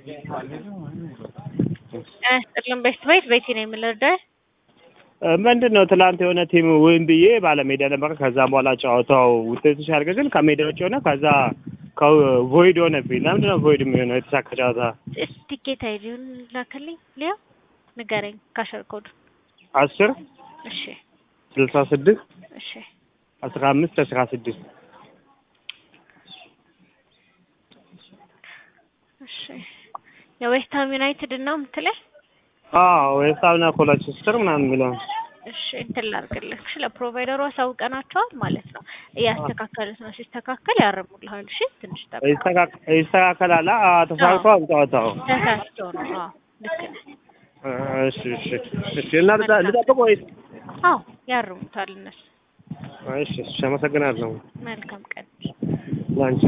ጥቅልም ቤት ቤት ቤቴ ነው የምልህ ምንድን ነው ትላንት የሆነ ቲም ወይም ብዬ ባለሜዳ ነበር። ከዛ በኋላ ጨዋታው ውጤቱ ሲያልቅ ግን ከሜዳ ውጭ ሆነ። ከዛ ቮይድ ሆነብኝ። ለምንድን ነው ቮይድ የሚሆነው? የተሳካ ጨዋታ ቲኬት አይዲውን ላክልኝ። ሊያ ንገረኝ። ካሸር ኮድ አስር እሺ ስልሳ ስድስት እሺ አስራ አምስት አስራ ስድስት እሺ የዌስትሃም ዩናይትድ ነው የምትለኝ? አዎ ዌስትሃምና ኮለችስተር ምናምን የሚለው እሺ እንትን ላድርግልህ። እሺ ለፕሮቫይደሩ አሳውቀናቸዋል ማለት ነው። እያስተካከሉት ነው። ሲስተካከል ያርሙልሃል። እሺ ትንሽ ጠብቅ። ይስተካከላል። ተሳክቷል ጨዋታው። ተሳስቶ ነው። አዎ ልክ ነህ። እሺ እሺ እሺ። እና ልጠብቅ ወይስ? አዎ ያርሙታል እነሱ። እሺ እሺ። አመሰግናለሁ። መልካም ቀን ላንቺ